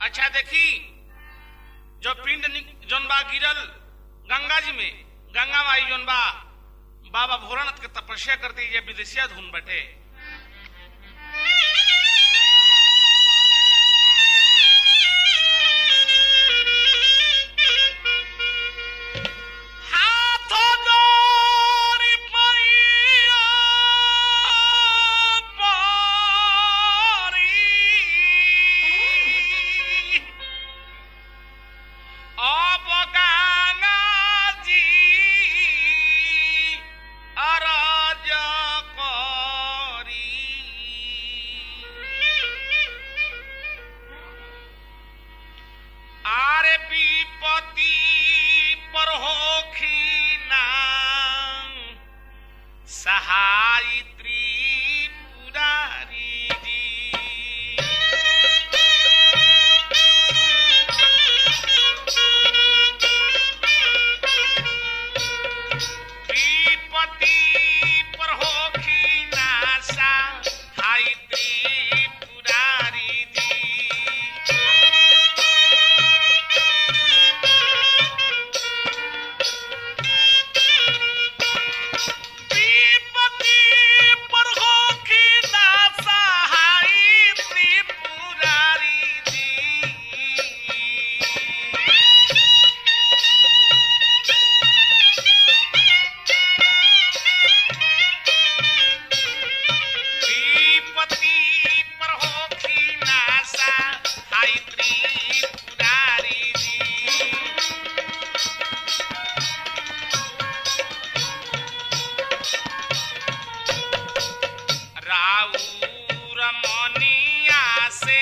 अच्छा देखी जो पिंड नि- जोन बा गिरल गंगा जी में गंगा माई जोन बा बाबा भोलानाथ के तपस्या करती ये विदेशिया धुन बटे हाथों जोड़ी मैया पारी। अब गंगा जी अरज करी। आरे विपति पर होखी नाम सहायत्री पुरारी जी विपति पर होखी नासा हायत्री पुरारी जी विपत्ति पर होखी ना सहाई त्रिपुरारी जी विपत्ति पर होखी ना सहाई त्रिपुरारी जी राउर मनिया से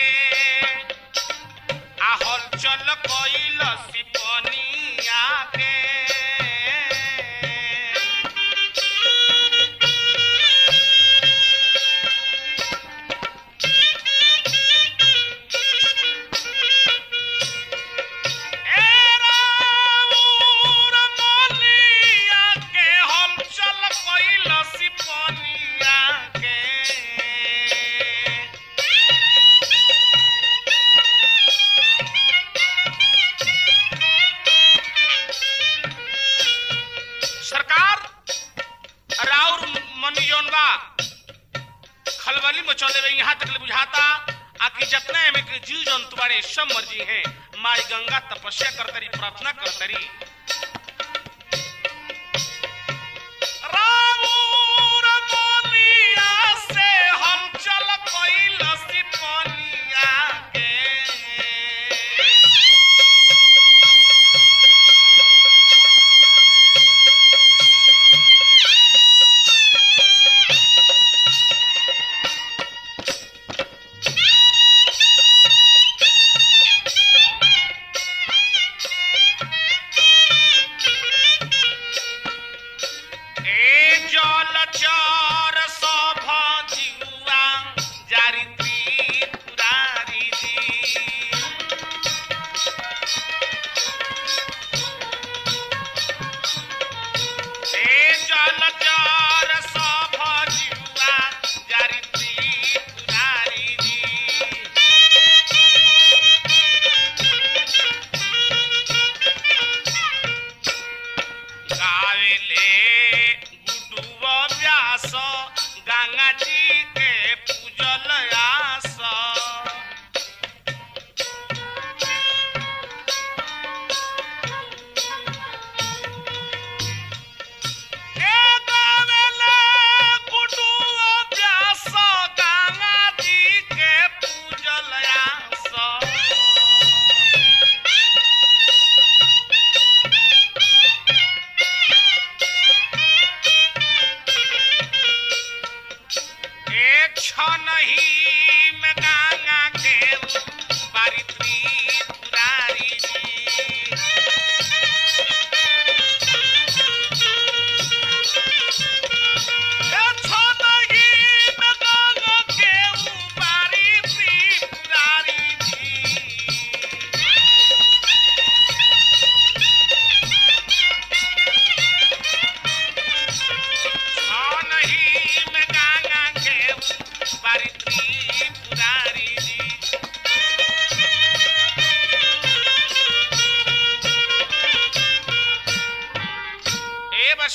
आहल चल कइल सिपनिया के ए राउर मनिया के हल चल कइल सिपनिया के सरकार राउर मनी जौन बा खलबली मचौले बा यहाँ तक ले बुझाता आकि जितना एमे के जीव जंतु बारे सब मर्जी हैं माई गंगा तपस्या करतरी प्रार्थना करतरी राउर मनिया से हम चल कइल सिपनिया के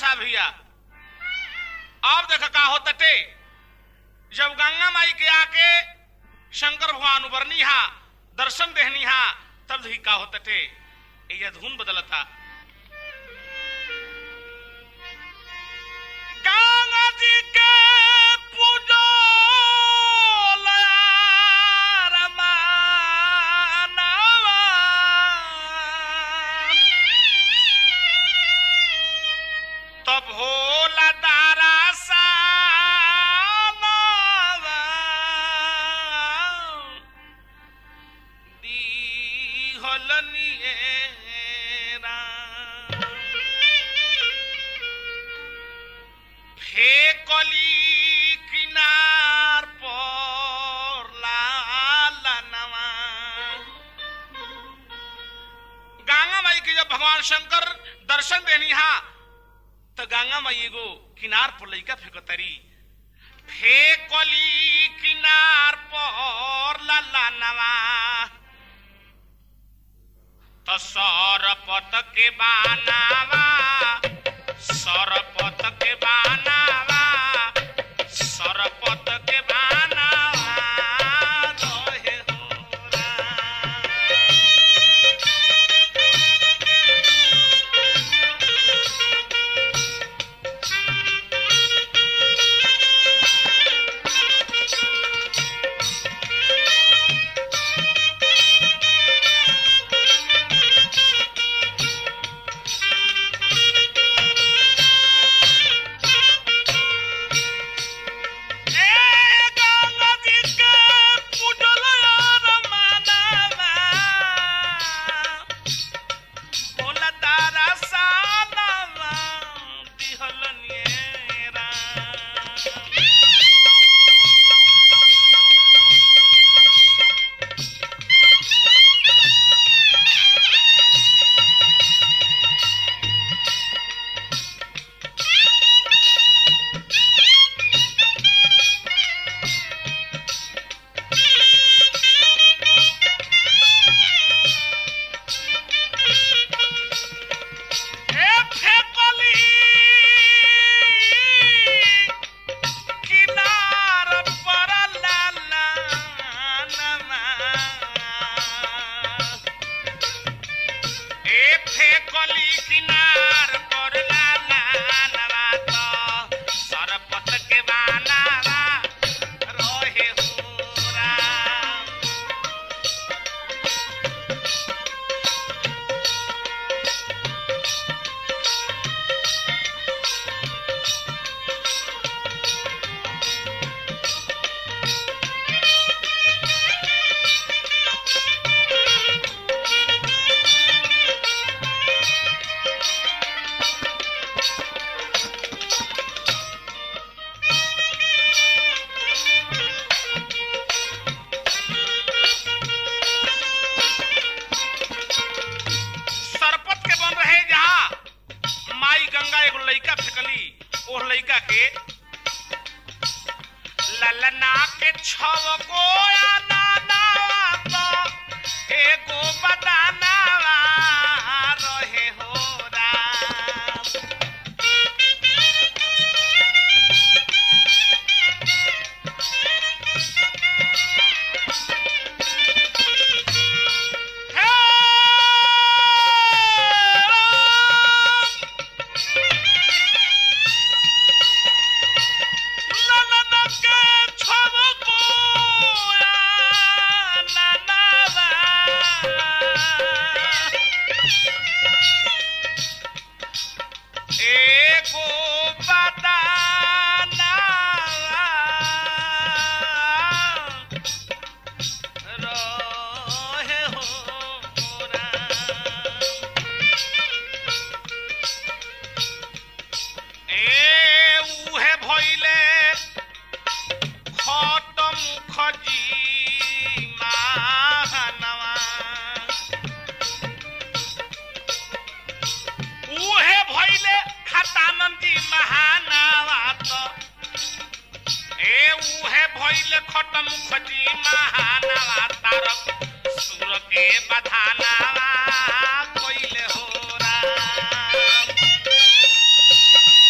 बा भैया अब देख का हो तटे जब गंगा माई के आके शंकर भगवान उबरनी हा दर्शन देहनी हा तब ही का हो तटे ये धुन बदलता गंगा जी के पूजो तब होला दारा सा फेकली किनार पर लाला नवा गंगा माई के जब भगवान शंकर दर्शन देनी हा तो गंगा माई एगो किनार पर लइका फेकतरी फेकली किनार पर लाला नवा तो सरपत के बानावा सरपत के बानावा सरपत के बानावा रहे हो राम। ललना के छव गोया नानावा तो एगो बदानावा रहे हो राम एको बदाना रहे हो राम। ए उहे भइले खट मुखजी महानवा उहे भइले खतानंदी महानवा त ए उहे भइले खट मुखजी महानवा तारक सुर के बधानावा कइले हो राम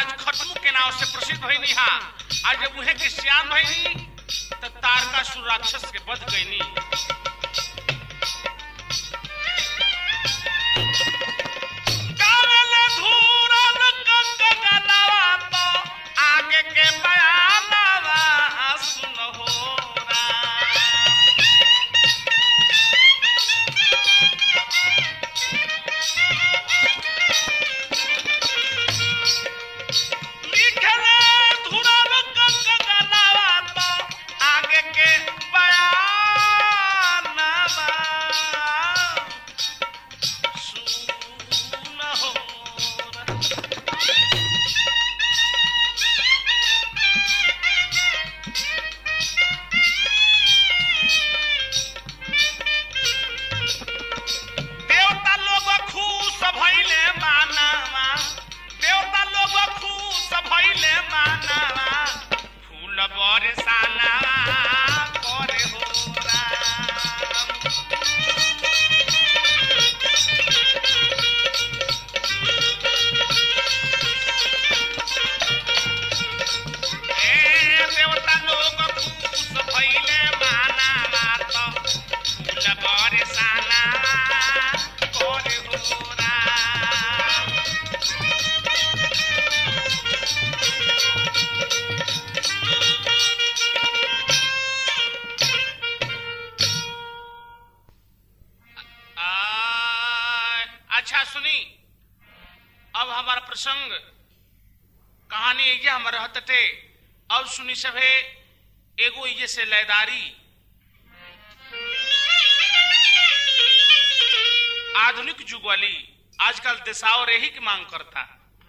महाराज खत्म के नाव से प्रसिद्ध भइनी हा आज जब उहे के श्याम भइनी त तारकासुर राक्षस के वध कइनी कावल धूरन कंगनवा तो आगे के बयानवा सुनहो राम। लिखले धुरन कंगनवा तो आगे के बयानवा सुनहो राम। देवता लोग खुश भइले मानवा देवता लोग खुश भइले मानवा फूल बरसाना करे हो राम ए देवता लोग खुश भइले मानवा तो फूल बरसाना करे हो राम आ, अच्छा सुनी अब हमारा प्रसंग कहानी ये हम रहत थे अब सुनी सभे एगो ये से लयदारी आधुनिक जुग वाली आजकल दिशाओ रेही की मांग करता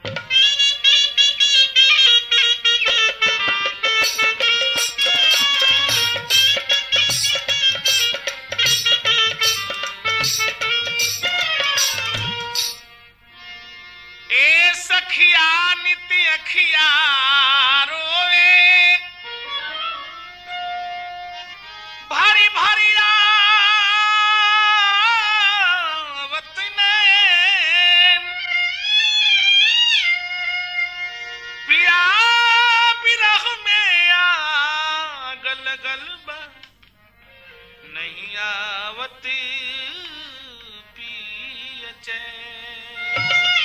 ए सखिया नित्य अखिया रोए भारी भारी आवत नैन। पिया बिरह में आग लगल बा नहीं आवत पिय चैन।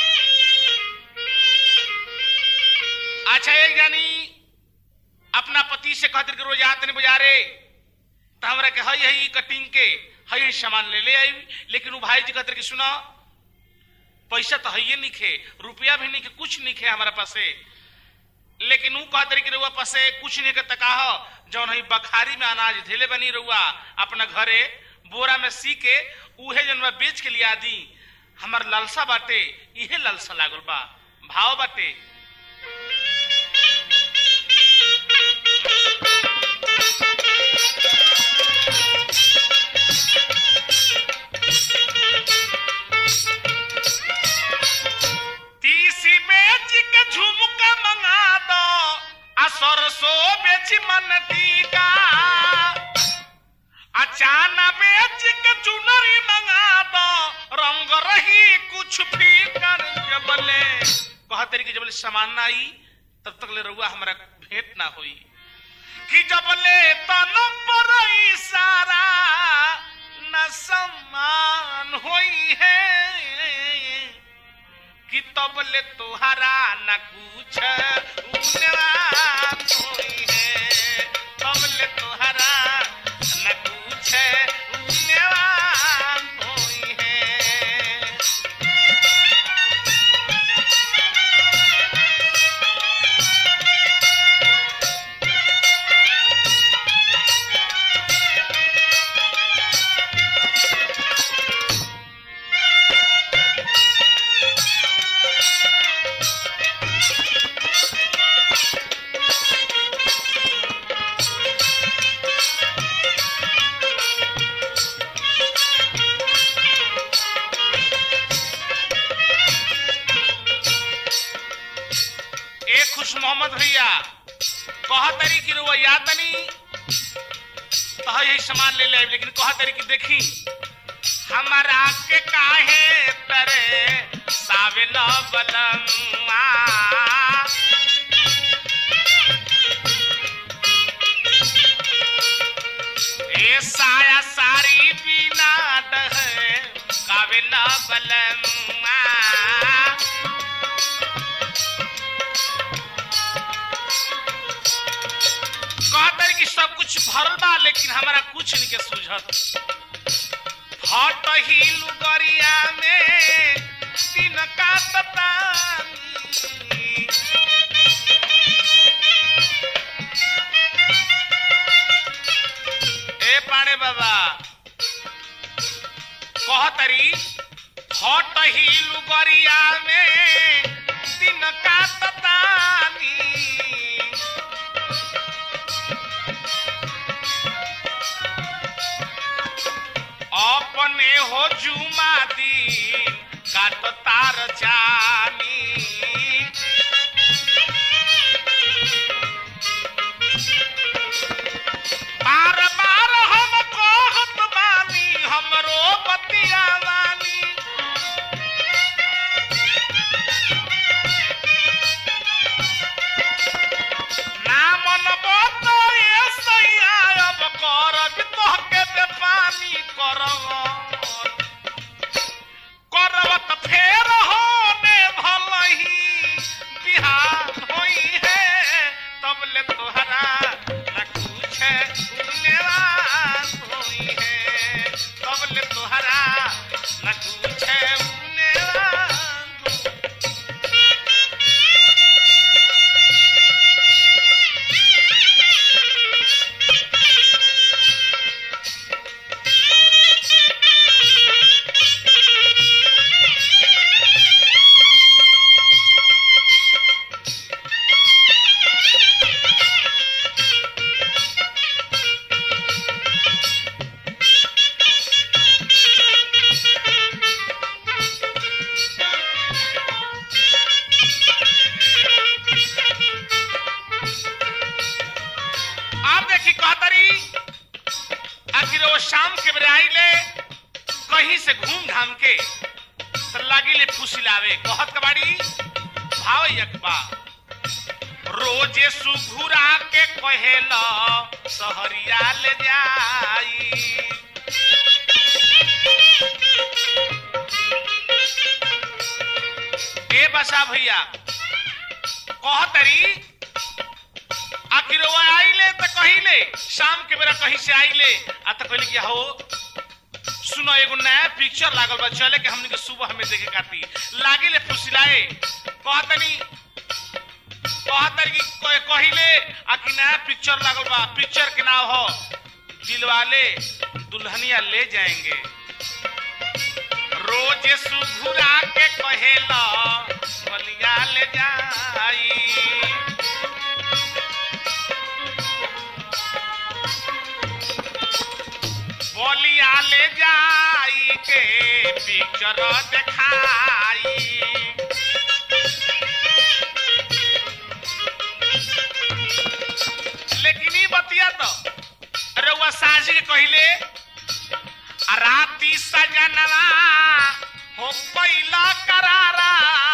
अच्छा एक जानी अपना पति से कहते कि रोज आते नहीं बाजारे तो हमरा के हई हई कटिंग के हई हई सामान ले ले आई लेकिन वो भाई जी कहते कि सुनो पैसा तो है नहीं खे रुपया भी नहीं के कुछ नहीं खे हमारा पासे लेकिन वो कहते कि रुआ पासे कुछ नहीं के तका हो जौन हई बखारी में अनाज धेले बनी रुआ अपना घरे बोरा में सी के उहे जन बा बेच के लिया दी हमार लालसा बाटे इहे लालसा लागल बा भाव बाटे तीसी बेच के झुमका मंगा दो आ सरसो बेच मन टीका अचाना बेच के चुनरी मंगा दो रंग रही कुछ फीकर जबले कहते कि जबले सामान ना आई तब तक ले रहुआ हमारा भेंट ना होई कि जबले तन पर सारा न सम्मान होई है कि तबले तुहरा न कुछ उन्नवान होई है तबले तुहरा न कुछ उन्नवान होई है ए खुश मोहम्मद भैया कहा तरी कि रुआ या तनी तो यही सामान ले ले लेकिन कहा तरी कि देखी हमारा के काहे तरे साविल बलमा आवेला बलमुआ कहते कि सब कुछ भरल बा लेकिन हमारा कुछ नहीं के सूझत हट ही लुगरिया में दिन का ततानी ए पाड़े बाबा कहतरी हट ही लुगरिया में दिन का ततानी अपने हो जुमा दिन काट तार जानी बार बार हम कहत बानी हमरो बतिया वाली ना मन बतो ये सैया अब करब तोहके दे पानी करब करब त फेर होने भलही बिहान होई है तब ले तोहरा न कुछ उनेवान होई है तब ले तोहरा न कुछ उनेवान होई आप देखी कहतरी आखिर वो शाम के बेरे आइले कहीं से घूम घाम के तो लागिले फुसिलावे कहत कबाड़ी भाव यकबा रोजे सुघुरा के कहेला सहरिया ले जाई ए बसा भैया कहतरी आखिर वो आइले तो कहिले शाम के बेरा कहीं से आइले आ तो कहले कि हो सुनो एगो नया पिक्चर लागल बा चले के हमनी के सुबह में देखे खाती लागिले फुसिलाए कहतनी कहतर कि कह- कहिले आ कि नया पिक्चर लागल बा पिक्चर के नाम हो दिलवाले दुल्हनिया ले जाएंगे रोज सुघुरा के कहेला बलिया ले जाई बोलिया ले जाई के पिक्चर देखाई लेकिन ई बतिया तो रउआ साजी के कहिले आ राती सजनवा हो पहिला करारा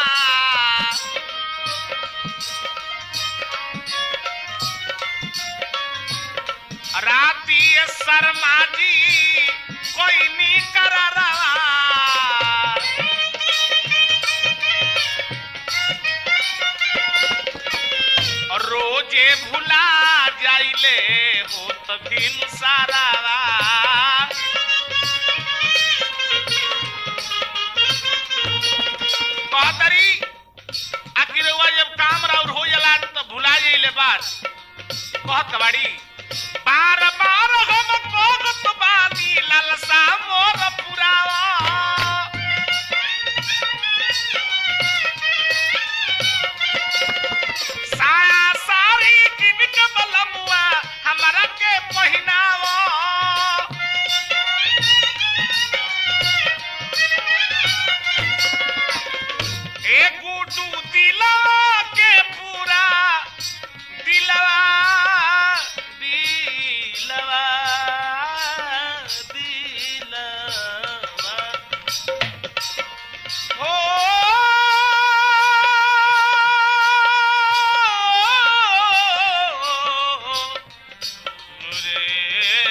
राती शर्मा जी कोई नी करारा रोजे भुला जाइले हो तभी सारा बहतरी आखिर हुआ जब काम राउर हो जाला तो भुला जाइले बात कहत कबाड़ी बार बार हम कहत बानी लालसा मोर पुरावा साया सारी किन के बलमुआ हमरा के पहिनावा ए गुडू दिलवा के पूरा दिलवा दिलवा दिलवा हो रे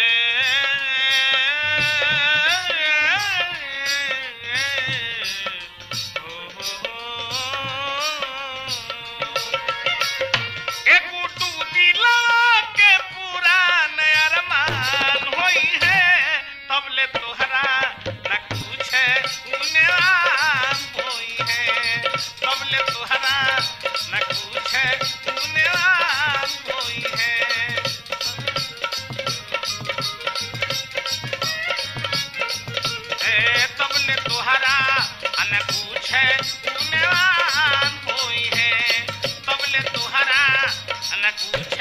न कुछ गुणवान कोई है ए तबले तोहरा न कुछ गुणवान कोई है तबले तोहरा न कुछ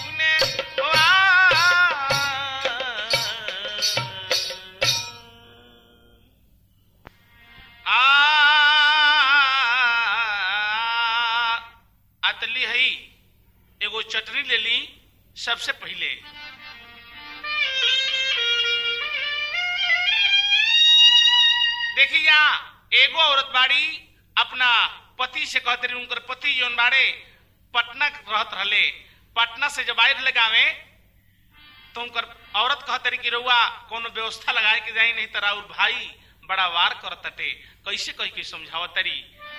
गुणवान आ अतली हई एगो चटनी ले ली सबसे पहले देखिए यहाँ एगो औरत बाड़ी अपना पति से कहते रही उनकर पति जौन बाड़े पटना रहत रहले पटना से जब आए रहले गावे तो उनकर औरत कहते रही कि रउआ कोनो व्यवस्था लगाए के जाई नहीं तो राउर भाई बड़ा वार करतटे कैसे कह के समझावत तरी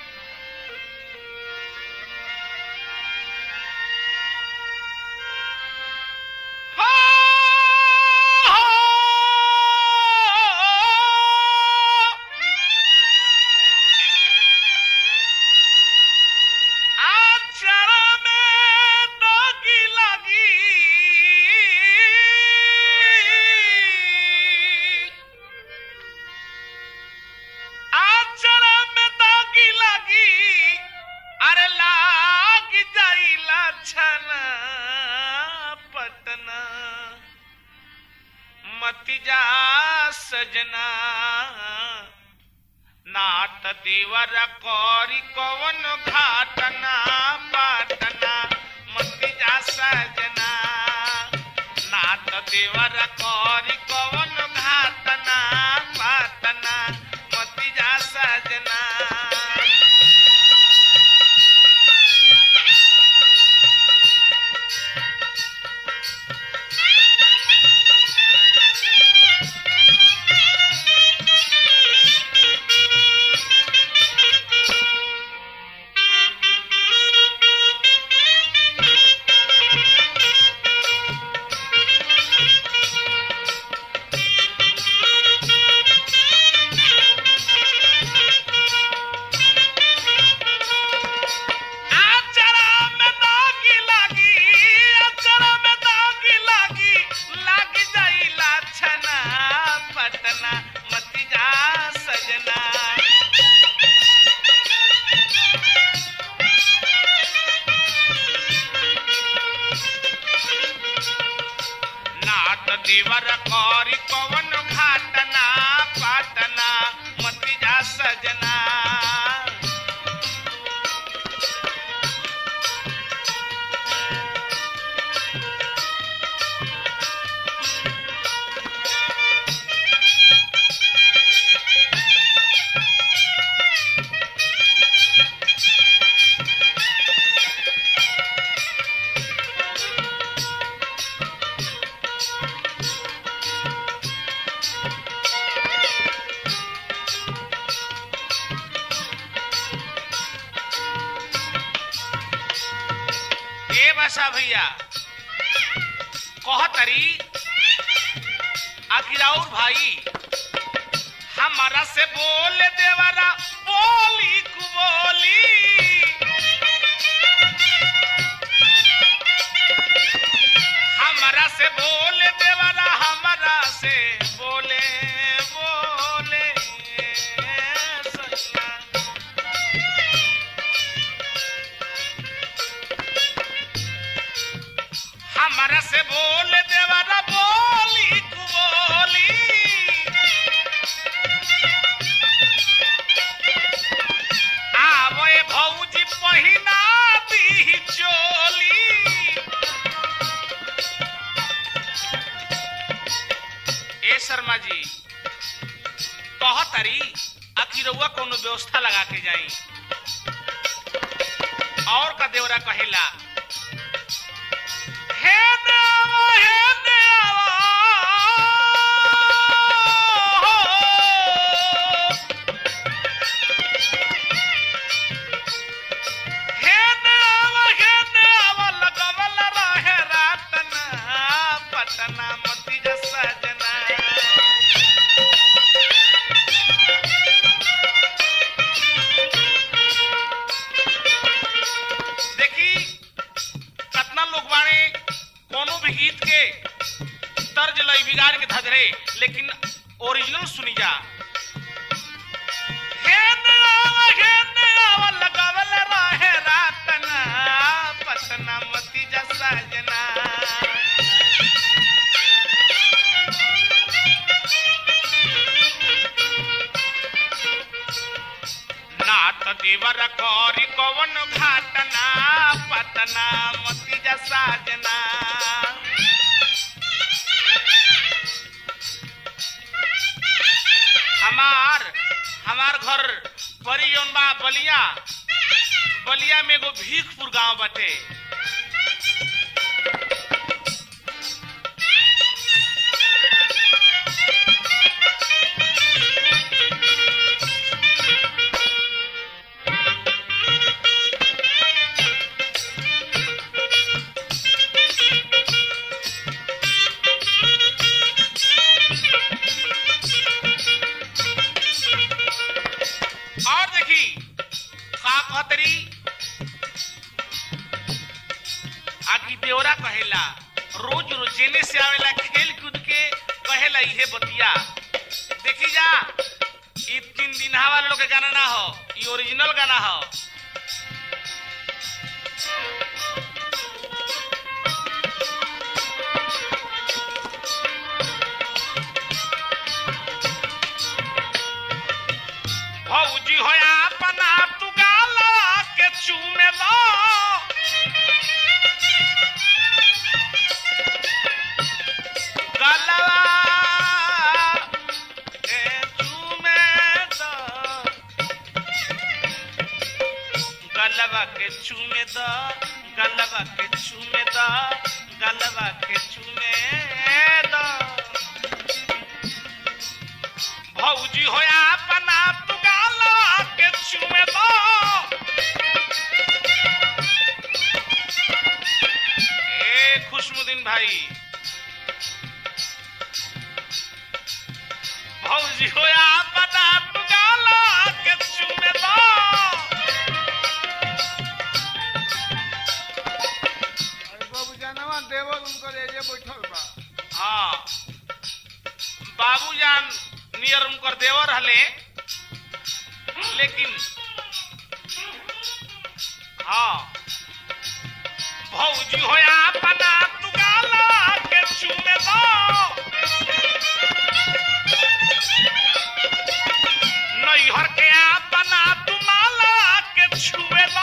अरे लाग जाइला छना पटना मति जा सजना नाट देवर कौरी कवन घाटना पाटना मति जा सजना नाट देवर कौरी कवन घाटना पाटना मति जा सजना आचरा में दागी लागी आचरा में दागी लागी लाग जाइला छना पटना मति जा सजना नाट देवर कौरी कवन घाटना पाटना मति जा सजना ए बसा भैया कहतरी आखिर और भाई हमारा से बोल देवरा बोली कु बोली हमारा से बोल देवरा हमारा से बोले बोले सजना हमारा से बोल देवरा बोली कु बोली आवए भौजी पहिना दी चोली ए शर्मा जी कहतरी आखिर रउआ कोनो व्यवस्था लगा के जाई और का देवरा कहेला हे देवा हे देवा हे देवा हे देवा लगवल रहे रातना पटना मति जा सजना लई बिगाड़ के धधरे लेकिन ओरिजिनल सुनी जा हेने आवा हेने आवा लगावल रहे रातना पटना मती जा साजना नात देवर कौरी कवन घाटना पटना मती जा साजना हमार हमार घर परी जौन बा बलिया बलिया में एगो भीखपुर गांव बाटे और देखी का कहतरी आकी देवरा कहेला रोज रोज जेने से आवेला खेल कूद के कहेला इहे बतिया देखी जा ई तीन दिन वाले लोग के गाना ना हो ई ओरिजिनल गाना हो भौजी होया अपना तू गाला के चूमे दो गलवा के चूमे दो गलवा के चूमे दो गलवा के चूमे दो गलवा के चूमे दो भौजी होया अपना तू गाला के चूमे दो ए खुशमुद्दीन भाई भौजी होया अपना तू गाला के चूमे दो अरे बाबू जानवा देवर उनकर एजे बैठल बा हाँ बाबूजान नियर उनकर देवर हले लेकिन हाँ भौजी होया अपना तू गाला के चूमे दो नैहर के अपना तू माला के छुए दो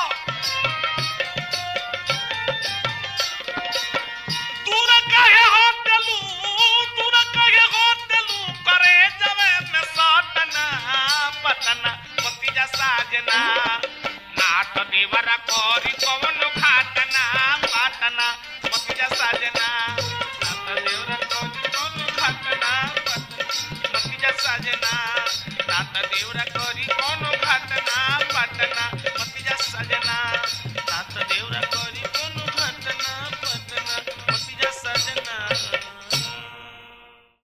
दूर कहे होटलू दूर कहे होटलू करे जवे में सटना पटना मती जा साजना नाट देवरा करी कवन खाटना पाटना मती जा साजना नाट देवरा करी कवन खाटना पाटना मती जा साजना नाट देवरा